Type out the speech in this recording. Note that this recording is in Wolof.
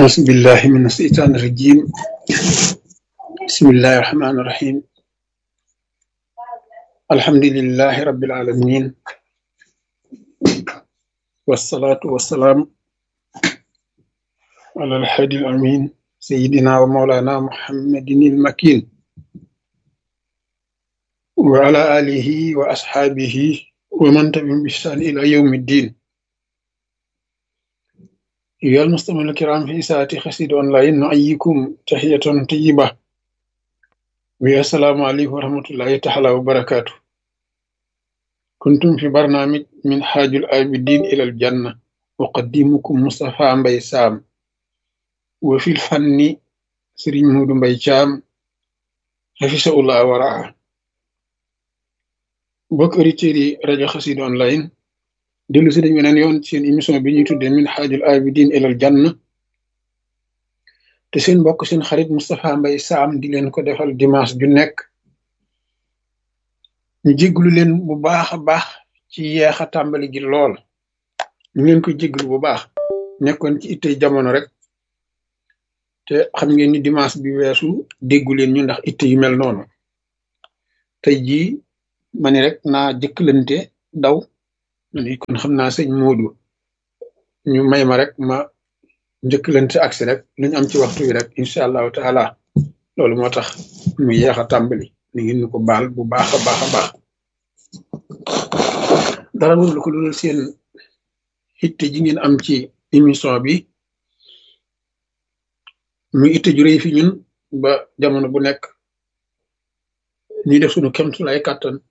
أعوذ بالله من الشيطان الرجيم بسم الله الرحمن الرحيم الحمد لله رب العالمين والصلاة والسلام على الحادي الأمين سيدنا ومولانا محمد المكين وعلى آله وأصحابه ومن تبعهم بإحسان إلى يوم الدين أيها المستمعون الكرام في ساعة خسيد أونلاين نحييكم تحية طيبة والسلام عليكم ورحمة الله تعالى وبركاته كنتم في برنامج من حاج الآبدين إلى الجنة أقدمكم مصطفى مبي سام وفي الفن سرين مود مبي شام حفظه الله ورعاه mbokk auditeurs yi rajo Xassida online dellu si dañ weneen yoon seen émission bi ñuy tuddee min xaajul abidin ilal janna te seen mbokk seen xarit Moustapha Mbaye Sam di leen ko defal dimanche ju nekk ñu jégglu leen bu baax a baax ci yeex a tàmbali gi lool ñu leen koy jégglu bu baax nekkoon ci ittey jamono rek te xam ngeen ni dimanche bi weesu déggu leen ñu ndax itte yu mel noonu tey jii ma ni rek naa jëkkalante daw ni kon xam naa sëñ Moodu ñu may ma rek ma njëkkalante agsi rek lu ñu am ci waxtu wi rek incha allahu taala loolu moo tax mu yeex a tàmbali ni ngeen ñu ko baal bu baax a baax a baax dara lu ko dul seen itte ji ngeen am ci émission bi mu itte ju rëy fi ñun ba jamono bu nekk ñuy def suñu kemtu lay kàttan